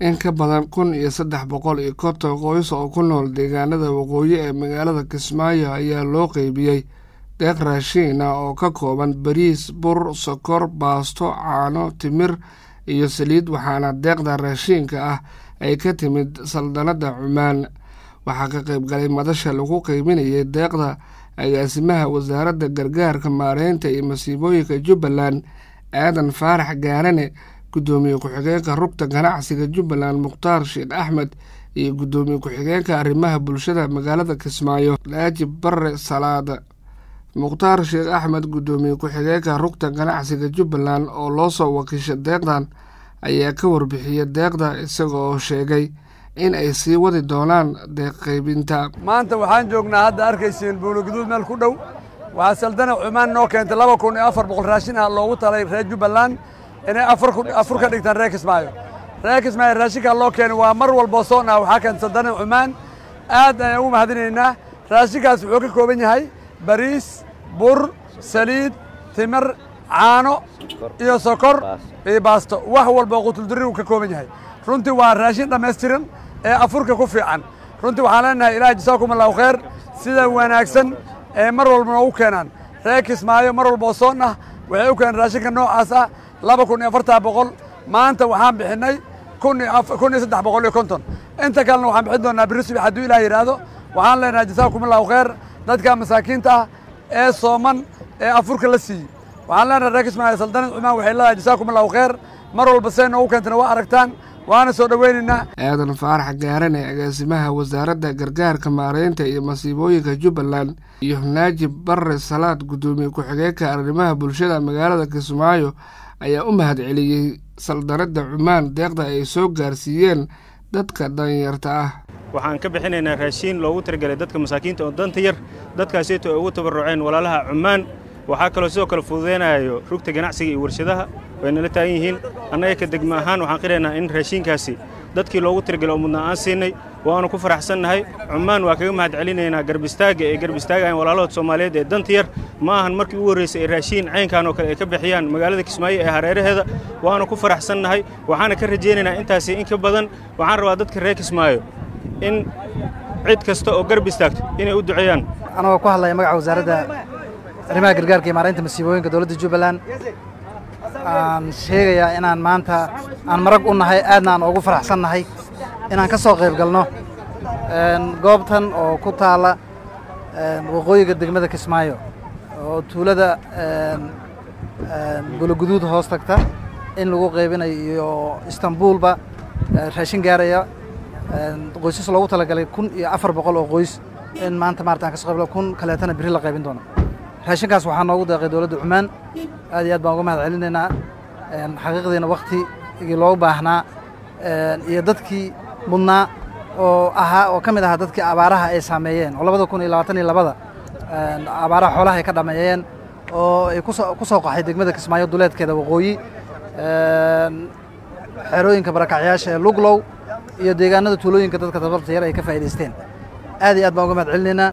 in ka badan kun iyo saddex boqol iyo konton qoys oo ku nool deegaanada waqooyi ee magaalada kismaayo ayaa loo qeybiyey deeq raashiin ah oo ka kooban bariis bur sokor baasto caano timir iyo saliid waxaana deeqda raashiinka ah ay ka timid saldanadda cumaan waxaa ka qayb galay madasha lagu qeybinayay deeqda agaasimaha wasaaradda gargaarka maareynta iyo masiibooyinka jubbaland aadan faarax gaarane guddoomiye ku-xigeenka rugta ganacsiga jubbaland mukhtaar sheekh axmed iyo guddoomiye ku-xigeenka arrimaha bulshada magaalada kismaayo laajib bare salaada mukhtaar sheekh axmed guddoomiye ku-xigeenka rugta ganacsiga jubbaland oo loo soo wakiisha deeqdan ayaa ka warbixiyey deeqda isaga oo sheegay in ay sii wadi doonaan deeq qaybinta maanta waxaan joognaa hadda arkaysiin buuloguduud meel ku dhow waxaa saldana cumaan noo keentay laba kun iyo afar boqol raashin ah loogu talay reer jubbaland inay afur ka dhigtaan reer kismaayo reer kismaayo raashinkaa loo keenay waa mar walboo soon ah waxaa keenta saldana cumaan aad ayaan ugu mahadinaynaa raashinkaas wuxuu ka kooban yahay bariis bur saliid timir caano iyo sokor iyo baasto wax walba qutulduri uu ka kooban yahay runtii waa raashin dhammaystiran ee afurka ku fiican runtii waxaan leenahay ilaah jasaakum allahu khayr sida wanaagsan ee mar walba noogu keenaan reer kismaayo mar walboo soon ah waxay u keeneen raashinka noocaas ah laba kun iyo afartaa boqol maanta waxaan bixinnay kun iyo saddex boqol iyo konton inta kalena waxaan bixin doonaa biri subax hadduu ilaah yidhaahdo waxaan leenahay jasaakum allahu khayr dadka masaakiinta ah ee sooman ee afurka la siiyey waxaan leenahay reer kismaayo saldanad cumaan waxay leedahay jasaakum allahu khayr mar walba say noogu keentana waa aragtaan waana soo dhoweynaynaa aadan faarax gaarane agaasimaha wasaaradda gargaarka maareynta iyo masiibooyinka jubbaland iyo naajib bare salaad guddoomiye ku-xigeenka arrimaha bulshada magaalada kismaayo ayaa u mahad celiyey saldanadda cumaan deeqda ay soo gaarsiiyeen dadka danyarta ah waxaan ka bixinaynaa raashiin loogu talagelay dadka masaakiinta oo danta yar dadkaasiyto ay ugu tabarruceen walaalaha cumaan waxaa kaloo sidoo kale fududeynayo rugta ganacsiga iyo warshadaha way nala taagan yihiin annaga ka degma ahaan waxaan qiraynaa in raashiinkaasi dadkii loogu talagelay oo mudnaa aan siinay waanu ku faraxsannahay cumaan waa kaga mahad celinaynaa garbistaagga ee garbistaagahayn walaalahood soomaaliyeed ee danta yar ma ahan markii ugu horraysay ee raashiin caynkan oo kale ay ka bixiyaan magaalada kismaayo ee hareeraheeda waanu ku faraxsannahay waxaana ka rajaynaynaa intaasi in ka badan waxaan rabaa dadka reer kismaayo in cid kasta oo garb istaagto inay u duceeyaan anagoo ku hadlaya magaca wasaaradda arrimaha gargaarka iyo maaraynta masiibooyinka dowladda jubbaland aan sheegayaa inaan maanta aan marag u nahay aadna aan ugu faraxsan nahay inaan ka soo qayb galno goobtan oo ku taalla waqooyiga degmada kismaayo oo tuulada buloguduud hoos tagta in lagu qaybinayo iyo istanbuulba raashin gaaraya qoysas loogu talagalay kun iyo afar boqol oo qoys in maanta maarata aan ka so qayb kun kaleetana biri la qaybin doono raashinkaas waxaa noogu deeqay dowladda cumaan aad iyo aad baan uga mahad celinaynaa xaqiiqdiina waktigii loogu baahnaa iyo dadkii mudnaa oo ahaa oo ka mid ahaa dadkii abaaraha ay saameeyeen oo labada kun iyo labaatan iyo labada abaaraha xoolaha ay ka dhameeyeen oo ay kuso ku soo qaxay degmada kismaayo duleedkeeda waqooyi xerooyinka barakacyaasha ee luglow iyo deegaanada tuulooyinka dadka dabarta yar ay ka faa'idaysteen aad iyo aad baan uga mahad celinaynaa